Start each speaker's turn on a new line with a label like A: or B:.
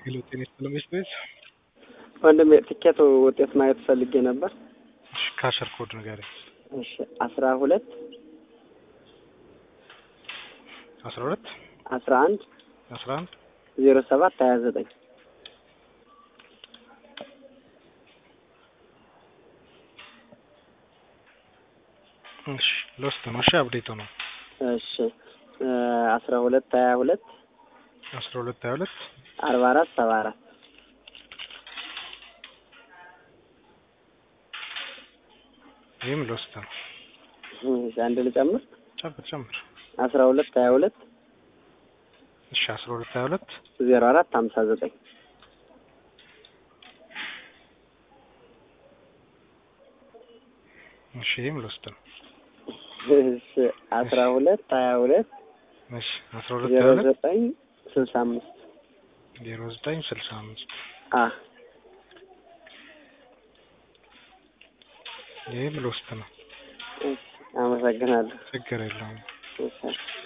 A: ሄሎ ጤና ይስጥልኝ ቤት
B: ወንድሜ ትኬት ውጤት ማየት ፈልጌ ነበር።
A: እሺ ካሸር ኮድ ንገረኝ።
B: እሺ አስራ ሁለት
A: አስራ ሁለት
B: አስራ አንድ
A: አስራ አንድ
B: ዜሮ ሰባት ሀያ ዘጠኝ
A: እሺ ሎስት ነው። እሺ አብዴቱ ነው።
B: እሺ አስራ ሁለት ሀያ ሁለት
A: አስራ ሁለት ሀያ ሁለት
B: አርባ አራት ሰባ አራት
A: ይህም ሎስት ነው።
B: እሺ አንድ ልጨምር
A: ጨምር ጨምር።
B: አስራ ሁለት ሀያ ሁለት
A: እሺ አስራ ሁለት ሀያ ሁለት
B: ዜሮ አራት ሀምሳ ዘጠኝ
A: እሺ ይህም ሎስት ነው።
B: እሺ አስራ ሁለት ሀያ ሁለት
A: እሺ አስራ ሁለት ሀያ
B: ዜሮ
A: ሁለት
B: ዘጠኝ ስልሳ አምስት
A: ዜሮ ዘጠኝ ስልሳ አምስት
B: አ
A: ይህም ሎስት ነው።
B: እሺ አመሰግናለሁ።
A: ችግር የለውም።
B: እሺ